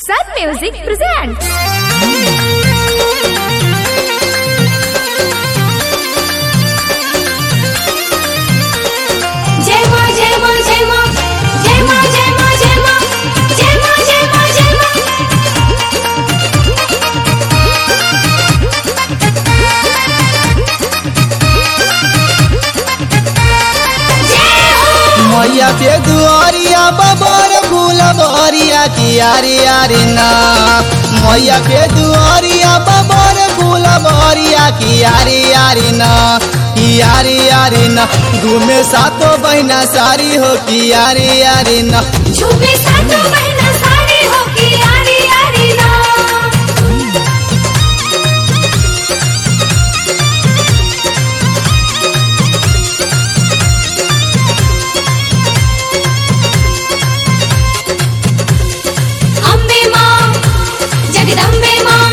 Sun Music presents. जय मां जय मां जय मां जय मां जय मां जय मां जय मां जय मां जय मां जय हो मैया के दुआरिया बबर फूल बरिया की यारी यारी ना मैया के दुआरिया बबर फूल बरिया की यारी यारी ना की यारी यारी ना घूमे सातो बहना सारी हो की यारी यारी ना झूमे सातों बहना सारी हो की यारी यारी ना अम्बे मां जगदम्बे मां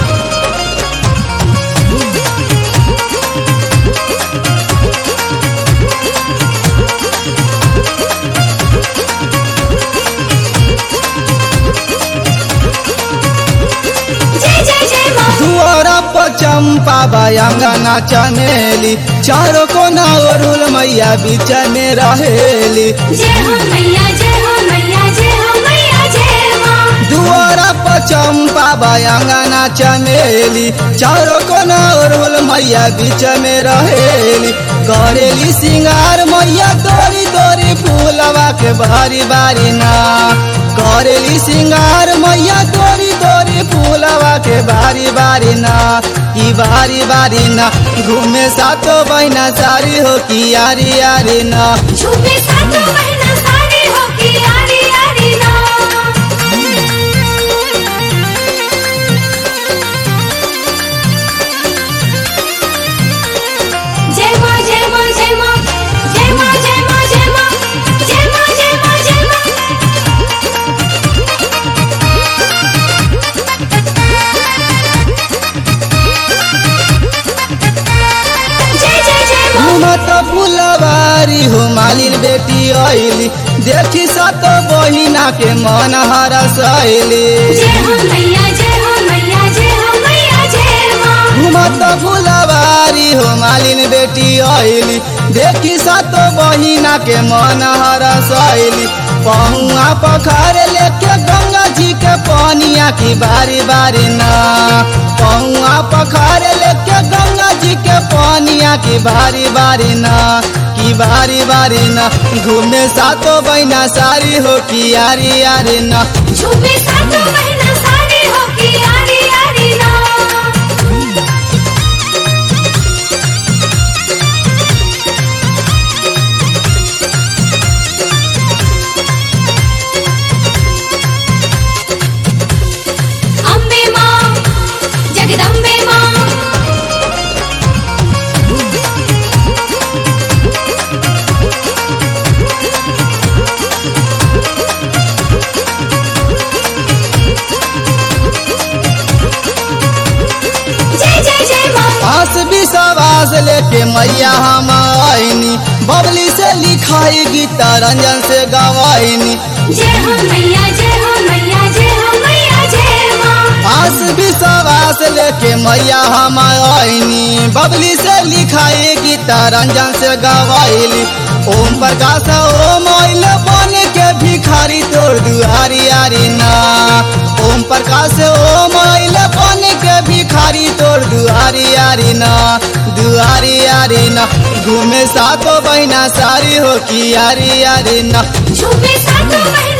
जय जय जय मां दुआरा पर चंपा बयांगना चमेली चारों कोना अरुल मैया बीच में रहेली जय हो मैया जय हो मैया जय हो मैया जय मां दुआरा पर चंपा बयांगना चमेली चारों कोना अरुल मैया बीच में रहेली करेली सिंगार मैया तोरी तोरी फूलवा के बारी बारी ना करेली सिंगार मैया तोरी तोरी फूलवा के बारी बारी ना की बारी बारी ना घूमे सातो बहना सारी हो की यारी यारी ना झूमे सातों बहना सारी हो की यारी यारी ना जय मां जय मां जय मां जय मां जय मां जय मां जय मां जय मां जय मां जय जय जय मां घूमत फुलवारी हो मालिन बेटी आइली देखी सत बहिना के मन हरसैली जय हो मैया जय हो मैया जय हो मैया जय मां घूमत फुलवारी हो मालिन बेटी आइली देखी सत बहिना के मन हरसैली पहुआ पखार लेके गंगा जी के पानिया की बारी बारी ना पहुआ पखार लेके गंगा जी के पानिया की बारी बारी ना की बारी बारी ना घूमे सातो बहिना सारी हो की यारी यारी ना झूमे सातों बहना सारी हो की यारी यारी ना अम्बे मां जगदम्बे मां जय जय जय मां आस विश्वास लेके मैया हम आईनी बबली से लिखाई गीता रंजन से गवाईनी जय हो मैया जय हो मैया जय हो मैया जय मां आस विश्वास लेके मैया हम आईनी बबली से लिखाई गीता रंजन से गवाईली ओम प्रकाश ओम आइल बन के भिखारी तोर दुआरी आरी ना ओम प्रकाश ओम आइल बन के भिखारी तोर दुआरी आरी ना दुआरी आरी ना घूमे सातो बहिना सारी हो की यारी यारी ना झूमे सातों बहना